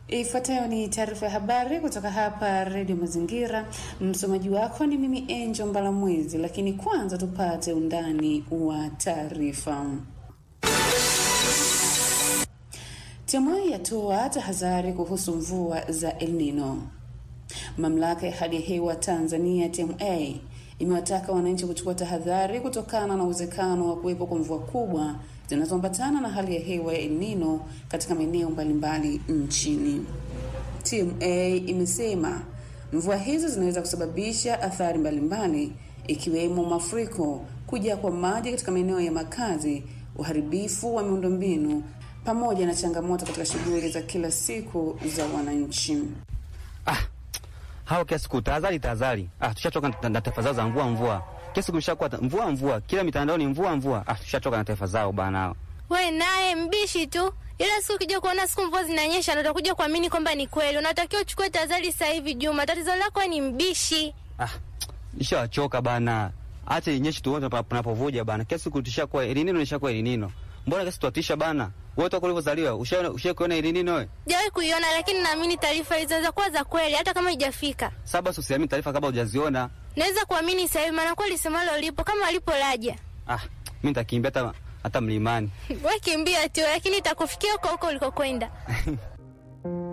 Ifuatayo ni taarifa ya habari kutoka hapa Redio Mazingira. Msomaji wako ni mimi Angel Mbalamwezi, lakini kwanza tupate undani wa taarifa. TMA yatoa tahadhari kuhusu mvua za El Nino. Mamlaka ya hali ya hewa Tanzania TMA imewataka wananchi kuchukua tahadhari kutokana na uwezekano wa kuwepo kwa mvua kubwa zinazoambatana na hali ya hewa ya El Nino katika maeneo mbalimbali nchini. TMA imesema mvua hizo zinaweza kusababisha athari mbalimbali ikiwemo mafuriko, kujaa kwa maji katika maeneo ya makazi, uharibifu wa miundombinu pamoja na changamoto katika shughuli za kila siku za wananchi. Ah, hao kila siku tahadhari tahadhari. Ah, tushachoka na taifa zao za mvua mvua. Kila siku mshakuwa mvua mvua, kila mitandao ni mvua mvua. Ah, tushachoka na taifa zao bana. We naye mbishi tu, ila siku ukija kuona siku mvua zinanyesha na utakuja kuamini kwamba ni kweli. Unatakiwa uchukue tahadhari sasa hivi, Juma. Tatizo lako ni mbishi. Ah, nishachoka bana. Acha inyeshe tuone panapovuja bana. Kila siku tushakuwa elinino nishakuwa elinino. Mbona kesi tuatisha bana? Wewe toka ulivyozaliwa ushaona ushakuona elinino wewe? Sijawahi kuiona, lakini naamini taarifa hizo za kuwa za kweli, hata kama haijafika. Sasa basi usiamini taarifa kabla hujaziona. Naweza kuamini sasa hivi, maana kweli semalo lipo kama alipo laja. Ah, mimi nitakimbia hata hata mlimani. We kimbia tu, lakini itakufikia huko huko ulikokwenda.